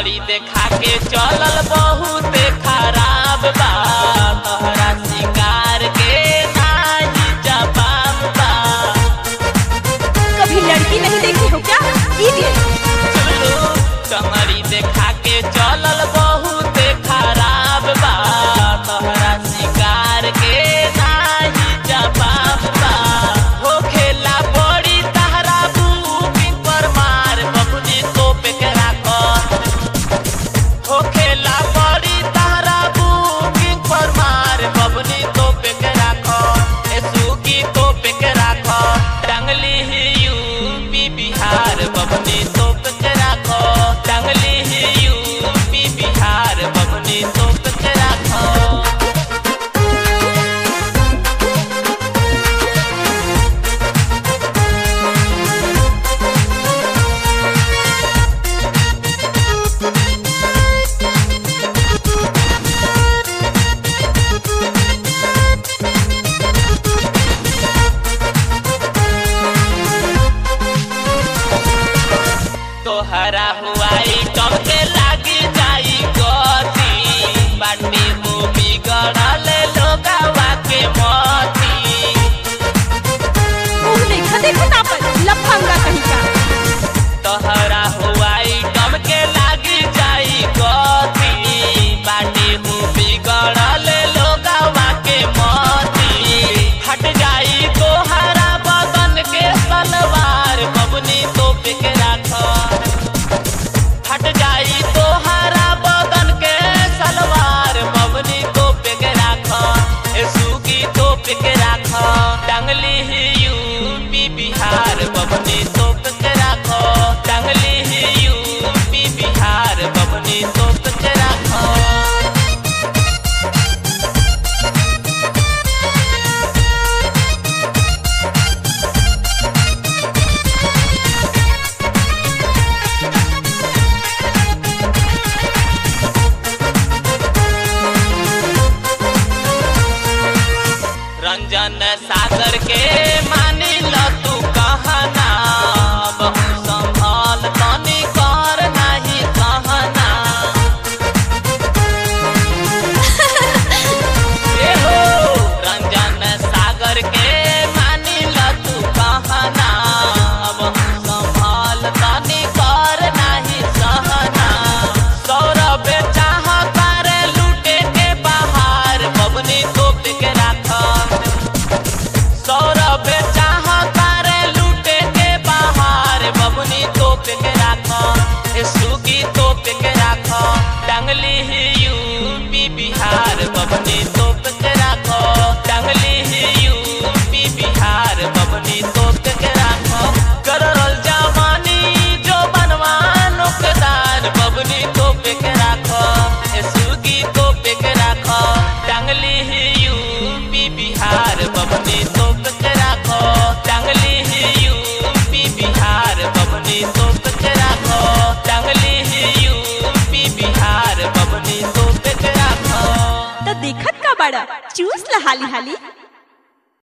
टंगड़ी देखा के चलल बहुत खराब बा तोहरा सिंगार के नाही जवाब बा कभी लड़की नहीं देखी हो क्या इडियट चलो टंगड़ी देखा के चलल बहुत खराब बा तोहरा सिंगार के नाही जवाब बा हो खेला बड़ी तहरा बुकिंग पर मार बबुनी तो पे के राखो हो खेला बड़ी तहरा बुकिंग पर मार बबुनी तो पे के राखो ए सुगी तो पे के राखो टांगली ही यूपी बिहार बबुनी तो पे के राखो टांगली ही यूपी बिहार बबुनी तो पे के राखो तोहरा हुआई कम के लागी जाई गति बाटी मूवी गड़ल लोगवा के मती मुंह देखा देखो ना पर लफंगा कहीं का तोहरा हुआई कम के लागी जाई गति बाटी मूवी गड़ल लोगवा के मती हट जाई तोहरा बदन के सलवार बबनी तो पे के राखो हट जाई तोहरा बदन के सलवार बबनी तो पे के राखो ए सुगी तो पे के राखो टांगली ही यूपी बिहार बबनी तो पे के राखो टांगली ही यूपी बिहार बबनी तो पे के राखो रंजन सागर के मानी ल तू कहना बहु संभाल तनी कर नहीं कहना ए हो रंजन सागर के मानी ल तू कहना बहु संभाल तनी कर नहीं सहना सौरभ चाह कर लूटे के बाहर बबनी तो के राखा सौरभ चाह कर लूटे के बाहर बबनी तोप के राखो ए सुगी तोप के राखो टांगली ही यूपी बिहार बबनी तोप के राखो टांगली ही यूपी बिहार बबनी तोप के राखो करल जवानी जो बनवानो के दान बबनी तोप के राखो ए सुगी तोप के राखो टांगली ही यूपी बिहार बबनी तोप के राखो टांगली ही यूपी बिहार बबनी तोप के राखो टांगली ही यूपी बिहार बबनी तोप के राखो तो देखत का बड़ा चूस ला हाली हाली